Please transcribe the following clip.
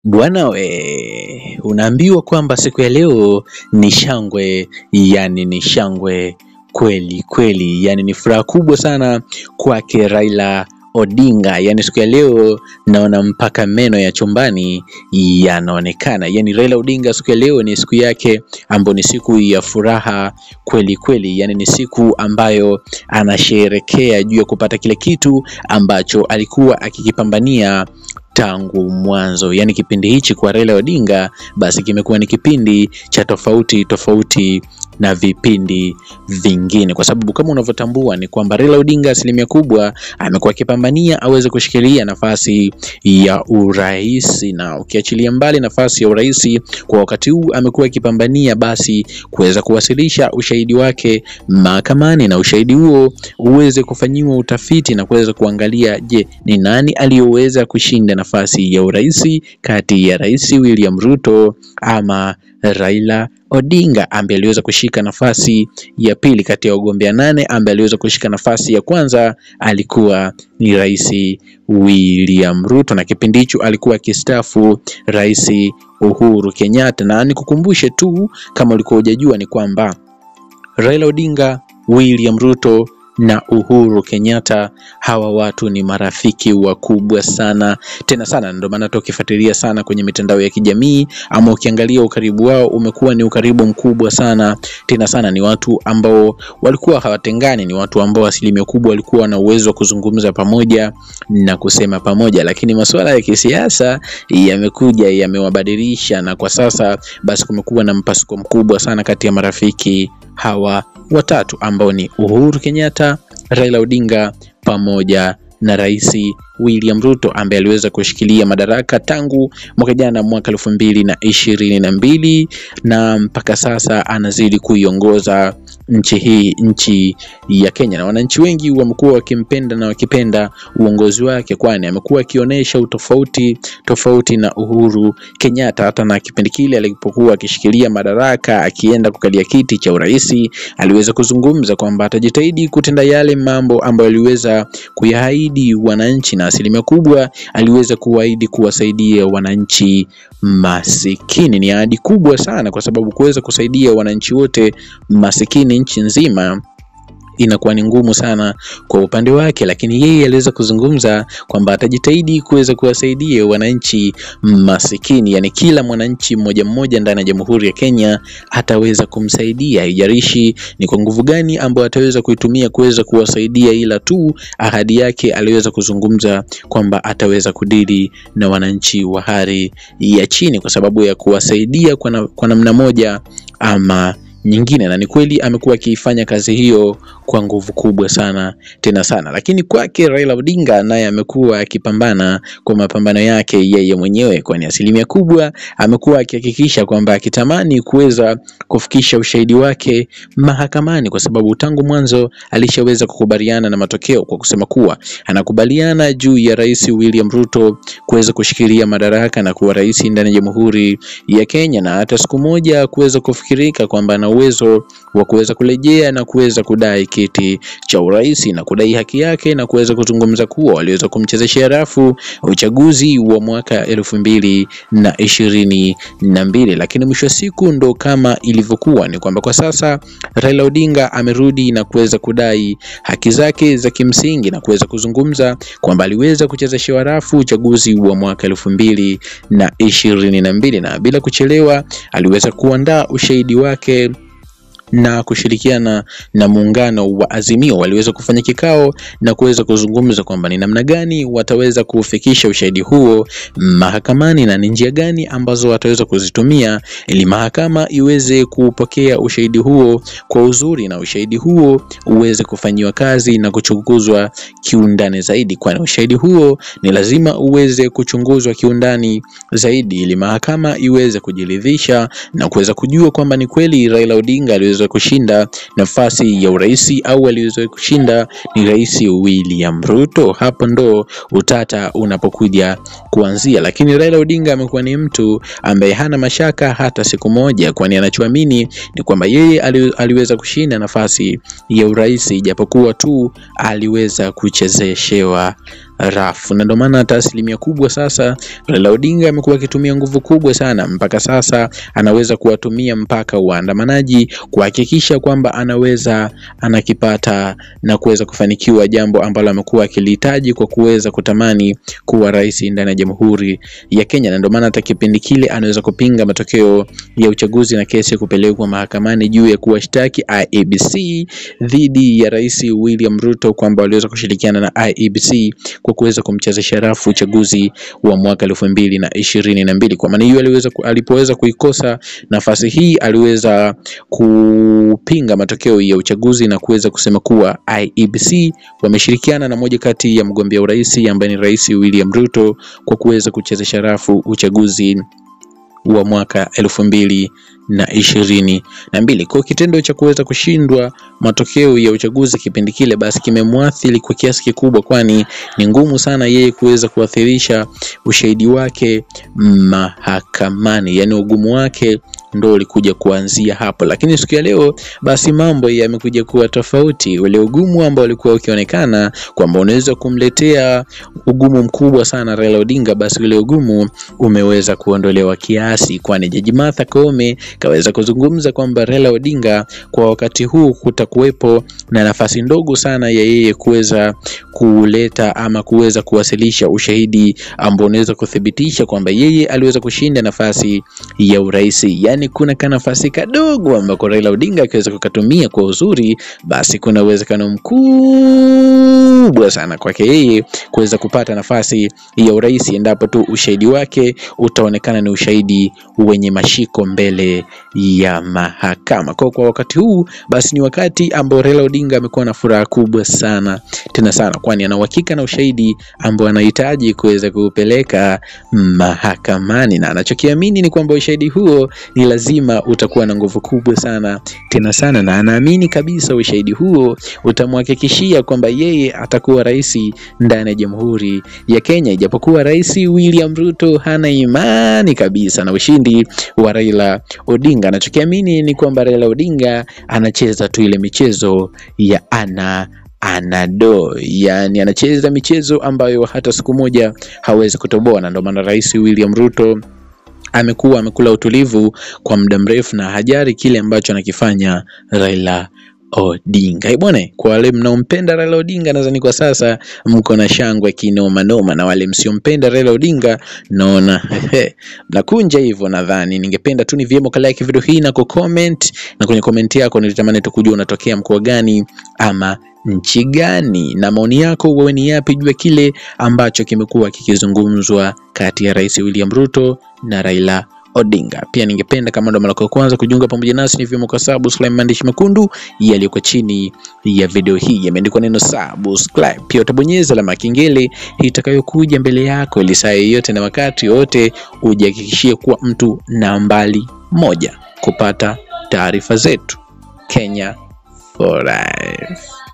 Bwana we, unaambiwa kwamba siku ya leo ni shangwe, yani ni shangwe kweli kweli, yani ni furaha kubwa sana kwake Raila Odinga. Yani siku ya leo naona mpaka meno ya chumbani yanaonekana. Yani Raila Odinga siku ya leo ni siku yake ambayo ni siku ya furaha kweli kweli, yani ni siku ambayo anasherekea juu ya kupata kile kitu ambacho alikuwa akikipambania tangu mwanzo. Yaani kipindi hichi kwa Raila Odinga basi kimekuwa ni kipindi cha tofauti tofauti na vipindi vingine, kwa sababu kama unavyotambua ni kwamba Raila Odinga asilimia kubwa amekuwa akipambania aweze kushikilia nafasi ya urais, na ukiachilia mbali nafasi ya urais kwa wakati huu amekuwa akipambania basi kuweza kuwasilisha ushahidi wake mahakamani, na ushahidi huo uweze kufanyiwa utafiti na kuweza kuangalia, je, ni nani aliyoweza kushinda nafasi ya urais kati ya Rais William Ruto ama Raila Odinga ambaye aliweza kushika nafasi ya pili kati ya wagombea nane, ambaye aliweza kushika nafasi ya kwanza alikuwa ni Rais William Ruto, na kipindi hicho alikuwa akistaafu Rais Uhuru Kenyatta. Na nikukumbushe tu kama ulikuwa hujajua ni kwamba Raila Odinga, William Ruto na Uhuru Kenyatta, hawa watu ni marafiki wakubwa sana tena sana. Ndio maana hata ukifuatilia sana kwenye mitandao ya kijamii ama ukiangalia ukaribu wao umekuwa ni ukaribu mkubwa sana tena sana. Ni watu ambao walikuwa hawatengani, ni watu ambao asilimia kubwa walikuwa na uwezo wa kuzungumza pamoja na kusema pamoja, lakini masuala ya kisiasa yamekuja yamewabadilisha, na kwa sasa basi kumekuwa na mpasuko mkubwa sana kati ya marafiki hawa watatu ambao ni Uhuru Kenyatta, Raila Odinga pamoja na Rais William Ruto ambaye aliweza kushikilia madaraka tangu mwaka jana mwaka elfu mbili na ishirini na mbili na mpaka sasa anazidi kuiongoza nchi hii, nchi ya Kenya, na wananchi wengi wamekuwa wakimpenda na wakipenda uongozi wake, kwani amekuwa akionyesha utofauti tofauti na Uhuru Kenyatta. Hata na kipindi kile alipokuwa akishikilia madaraka, akienda kukalia kiti cha urais, aliweza kuzungumza kwamba atajitahidi kutenda yale mambo ambayo aliweza kuyaahidi wananchi, na asilimia kubwa aliweza kuahidi kuwasaidia wananchi masikini. Ni ahadi kubwa sana, kwa sababu kuweza kusaidia wananchi wote masikini nchi nzima inakuwa ni ngumu sana kwa upande wake, lakini yeye aliweza kuzungumza kwamba atajitahidi kuweza kuwasaidia wananchi masikini, yani kila mwananchi mmoja mmoja ndani ya Jamhuri ya Kenya ataweza kumsaidia, haijalishi ni kwa nguvu gani ambayo ataweza kuitumia kuweza kuwasaidia, ila tu ahadi yake aliweza kuzungumza kwamba ataweza kudili na wananchi wa hali ya chini kwa sababu ya kuwasaidia kwa, na, kwa namna moja ama nyingine na ni kweli amekuwa akiifanya kazi hiyo kwa nguvu kubwa sana tena sana, lakini kwake Raila Odinga naye amekuwa akipambana kwa mapambano yake yeye mwenyewe, kwani asilimia kubwa amekuwa akihakikisha kwamba akitamani kuweza kufikisha ushahidi wake mahakamani, kwa sababu tangu mwanzo alishaweza kukubaliana na matokeo kwa kusema kuwa anakubaliana juu ya Rais William Ruto kuweza kushikilia madaraka na kuwa rais ndani ya Jamhuri ya Kenya, na hata siku moja kuweza kufikirika kwamba ana uwezo wa kuweza kurejea na kuweza kudai kiti cha urais na kudai haki yake na kuweza kuzungumza kuwa waliweza kumchezeshea rafu uchaguzi wa mwaka elfu mbili na ishirini na mbili, lakini mwisho wa siku ndo kama ilivyokuwa ni kwamba kwa sasa Raila Odinga amerudi na kuweza kudai haki zake za kimsingi na kuweza kuzungumza kwamba aliweza kuchezeshewa rafu uchaguzi wa mwaka elfu mbili na ishirini na mbili na bila kuchelewa aliweza kuandaa ushahidi wake na kushirikiana na muungano wa Azimio waliweza kufanya kikao na kuweza kuzungumza kwamba ni namna gani wataweza kufikisha ushahidi huo mahakamani na ni njia gani ambazo wataweza kuzitumia ili mahakama iweze kupokea ushahidi huo kwa uzuri na ushahidi huo uweze kufanyiwa kazi na kuchunguzwa kiundani zaidi, kwani ushahidi huo ni lazima uweze kuchunguzwa kiundani zaidi ili mahakama iweze kujiridhisha na kuweza kujua kwamba ni kweli Raila Odinga aliweza kushinda nafasi ya urais au aliweza kushinda ni Rais William Ruto. Hapo ndo utata unapokuja kuanzia, lakini Raila Odinga amekuwa ni mtu ambaye hana mashaka hata siku moja, kwani anachoamini ni kwamba yeye ali, aliweza kushinda nafasi ya urais japokuwa tu aliweza kuchezeshewa rafu, na ndio maana hata asilimia kubwa sasa Raila Odinga amekuwa akitumia nguvu kubwa sana, mpaka sasa anaweza kuwatumia mpaka waandamanaji kuhakikisha kwamba anaweza anakipata na kuweza kufanikiwa jambo ambalo amekuwa akilihitaji kwa kuweza kutamani kuwa rais ndani ya Jamhuri ya Kenya, na ndio maana hata kipindi kile anaweza kupinga matokeo ya uchaguzi na kesi kupelekwa mahakamani juu ya kuwashtaki IEBC dhidi ya Rais William Ruto kwamba waliweza kushirikiana na IEBC kwa kuweza kumchezesha rafu uchaguzi wa mwaka elfu mbili na ishirini na mbili. Kwa maana hiyo aliweza alipoweza kuikosa nafasi hii aliweza kupinga matokeo ya uchaguzi na kuweza kusema kuwa IEBC wameshirikiana na moja kati ya mgombea urais ambaye ni Rais William Ruto kwa kuweza kuchezesha rafu uchaguzi wa mwaka elfu mbili na ishirini na mbili. Kwa kitendo cha kuweza kushindwa matokeo ya uchaguzi kipindi kile, basi kimemwathiri kwa kiasi kikubwa, kwani ni ngumu sana yeye kuweza kuwathirisha ushahidi wake mahakamani, yaani ugumu wake ndo ulikuja kuanzia hapo, lakini siku ya leo basi mambo yamekuja kuwa tofauti. Ule ugumu ambao ulikuwa ukionekana kwamba unaweza kumletea ugumu mkubwa sana Raila Odinga, basi ule ugumu umeweza kuondolewa kiasi, kwani Jaji Martha Koome kaweza kuzungumza kwamba Raila Odinga kwa wakati huu kutakuwepo na nafasi ndogo sana ya yeye kuweza kuleta ama kuweza kuwasilisha ushahidi ambao unaweza kuthibitisha kwamba yeye aliweza kushinda nafasi ya urais. Yaani kuna ka nafasi kadogo ambako Raila Odinga akiweza kukatumia kwa uzuri, basi kuna uwezekano mkubwa sana kwake yeye kuweza kupata nafasi ya urais endapo tu ushahidi wake utaonekana ni ushahidi wenye mashiko mbele ya mahakama. Kwa kwa wakati huu basi ni wakati ambao Raila Odinga amekuwa na furaha kubwa sana tena sana, kwani ana uhakika na ushahidi ambao anahitaji kuweza kuupeleka mahakamani, na anachokiamini ni kwamba ushahidi huo ni lazima utakuwa na nguvu kubwa sana tena sana, na anaamini kabisa ushahidi huo utamhakikishia kwamba yeye atakuwa rais ndani ya Jamhuri ya Kenya, ijapokuwa Rais William Ruto hana imani kabisa na ushindi wa Raila Odinga. Anachokiamini ni kwamba Raila Odinga anacheza tu ile michezo ya ana anado, yani anacheza michezo ambayo hata siku moja hawezi kutoboa, na ndio maana Rais William Ruto amekuwa amekula utulivu kwa muda mrefu na hajari kile ambacho anakifanya Raila Odinga. Bwana, kwa wale mnaompenda Raila Odinga nadhani kwa sasa mko na shangwe kinoma noma, na wale msiompenda Raila Odinga naona nakunja hivyo. Nadhani ningependa tu ni vyema ka like video hii na ku comment, na kwenye comment yako nilitamani tu kujua unatokea mkoa gani ama nchi gani, na maoni yako wewe ni yapi juu ya kile ambacho kimekuwa kikizungumzwa kati ya Rais William Ruto na Raila Odinga. Pia ningependa kama ndo mara ya kwanza kujiunga pamoja nasi, ni vyema kusubscribe maandishi mekundu yaliyoko chini ya video hii yameandikwa neno subscribe. Pia utabonyeza alama ya kengele itakayokuja mbele yako, ili saa yoyote na wakati wote ujihakikishie kuwa mtu nambari moja kupata taarifa zetu. Kenya for life.